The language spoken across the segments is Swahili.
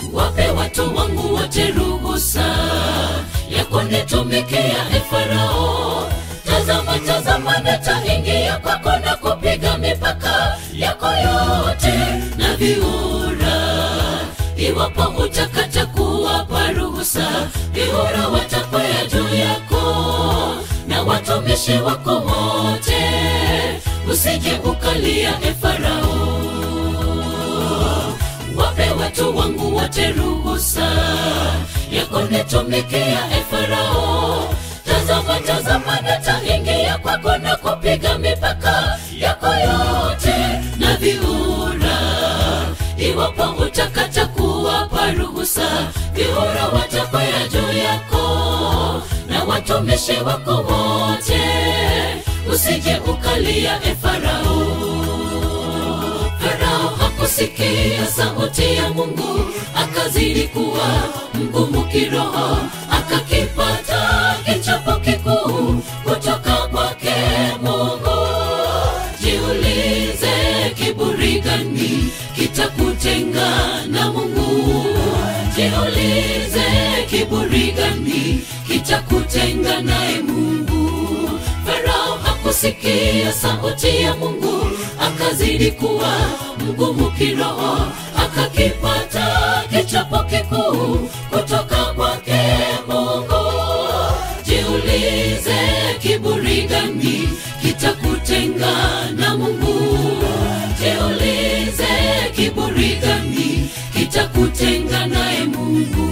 wape watu wangu wote ruhusa ya kunitumikia e Farao. Tazama, tazama, nataingia kwako na kupiga mipaka yako yote na viura. Iwapo utakata kuwapa ruhusa, viura watakwea juu yako na watumishi wako wote, usije ukalia e Farao wape watu wangu wote ruhusa ya kunitumikia e Farao. Tazama, tazama, nataingia kwako na kupiga mipaka yako yote na viura. Iwapo utakata kuwapa ruhusa, viura watakwea juu yako na watumishi wako wote, usije ukalia e Farao. Farao hakusikia sauti ya Mungu, akazidi kuwa mgumu kiroho, akakipata kichapo kikuu kutoka kwake Mungu. Jiulize, kiburi gani kitakutenga na Mungu? Jiulize, kiburi gani kitakutenga naye Mungu? Farao hakusikia sauti ya Mungu, akazidi kuwa mgumu kiroho, akakipata kichapo kikuu kutoka kwake Mungu. Jiulize, kiburi gani kitakutenga na Mungu? Jiulize, kiburi gani kitakutenga naye Mungu?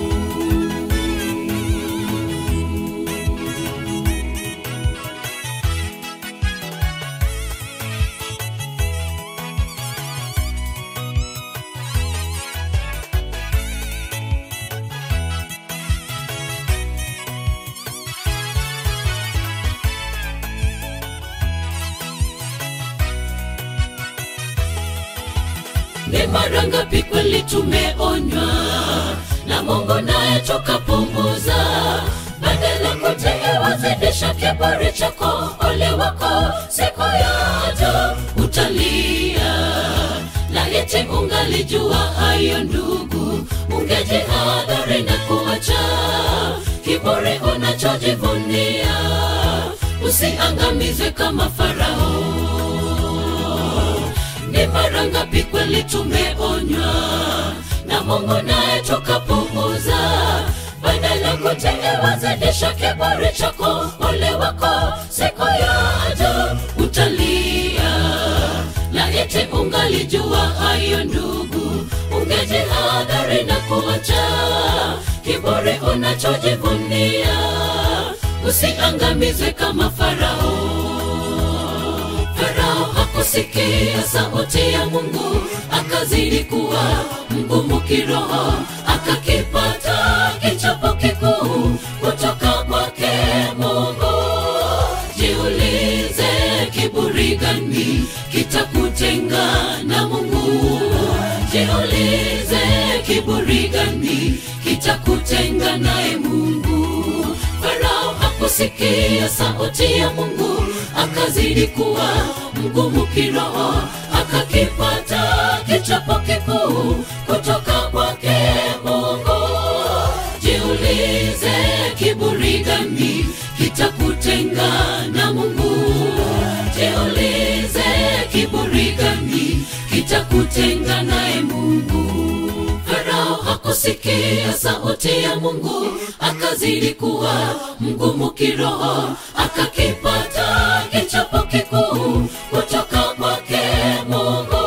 Ni mara ngapi kweli tumeonywa na Mungu naye tukapunguza, badala kutii wazidisha kiburi chako. Ole wako siku yaja utalia. Laiti ungalijua hayo ndugu, ungejihadhari na kuacha kiburi unachojivunia, usiangamizwe kama Farao. Ni mara ngapi kweli tumeonywa na Mungu naye tukapuuza, badala kutii wazidisha kiburi chako. Ole wako siku yaja utalia. Laiti ungalijua hayo ndugu, ungejihadhari na kuacha kiburi unachojivunia, usiangamizwe kama Farao. Farao hakusikia sauti ya Mungu, akazidi kuwa mgumu kiroho, akakipata kichapo kikuu kutoka kwake Mungu. Jiulize, kiburi gani kitakutenga na Mungu? Jiulize, kiburi gani kitakutenga naye Mungu? Farao hakusikia sauti ya Mungu, akazidi kuwa mgumu kiroho, akakipata kichapo kikuu kutoka kwake Mungu. Jiulize, kiburi gani kitakutenga na Mungu? Jiulize, kiburi gani kitakutenga naye Mungu? Farao hakusikia sauti ya Mungu, akazidi kuwa mgumu kiroho, akakipata kichapo kikuu kutoka kwake Mungu.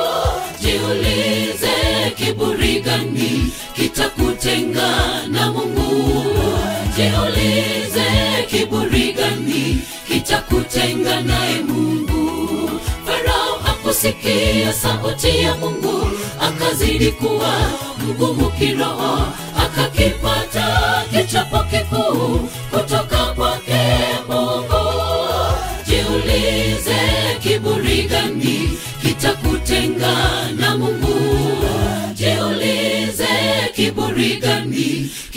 Jiulize, kiburi gani kitakutenga na Mungu? Jiulize, kiburi gani kitakutenga naye Mungu? Farao hakusikia sauti ya Mungu, akazidi kuwa mgumu kiroho, akakipata kichapo kikuu kutoka kwake Mungu. Jiulize, kiburi gani kitakutenga na Mungu? Jiulize, kiburi gani